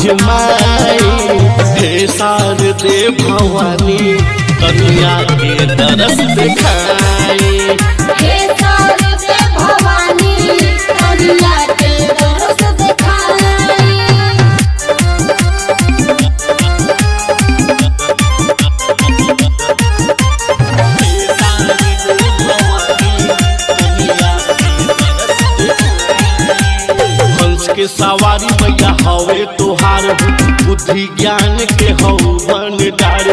आजमाई हे सार दे भवानी कन्या के तरस दिखाई हे सारते भवानी कन्या के दरस दिखाई हंस के सवारी मैया हवे तोहार हो बुद्धि ज्ञान के हौ भंडार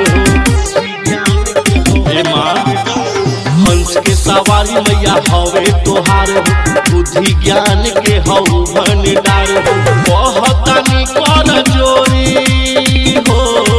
हो हे माँ हंस के सवारी मैया हवे तोहार हो बुद्धि ज्ञान के हौ भंडार हो बहुतानी कर जोरी हो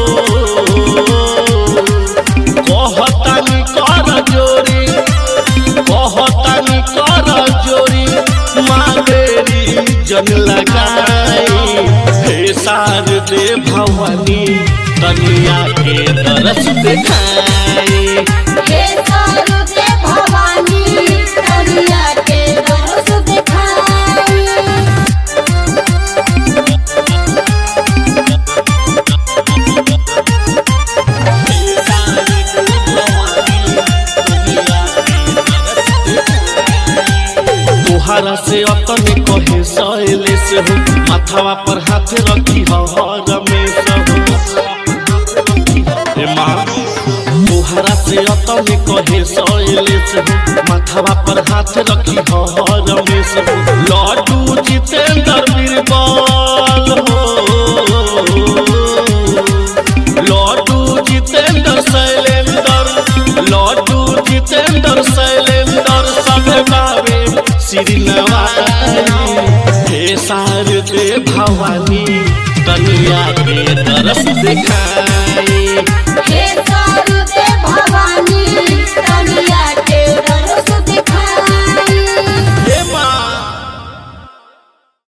कहतानी कर जोरी कहतानी कर जोरी मावेरी जन लगाई हे सार दे भवानी कन्या के तरस दिखाई हे सारते भवानी कन्या के दरस दिखाई तोहरा से अपने कहे सहेले से हो माथावा पर हाथ रखी हो हर में हो हे माँ तोहरा से अपने कहे सहेले से हो माथावा पर हाथ रखी हो हर में हो लड्डू जितेंद्र बीरबल हो लड्डू जितेंद्र शैलेंद्र लड्डू जितेंद्र शैलेंद्र सब गावे श्री नवाई हे सार दे भवानी कन्या के तरस दिखाई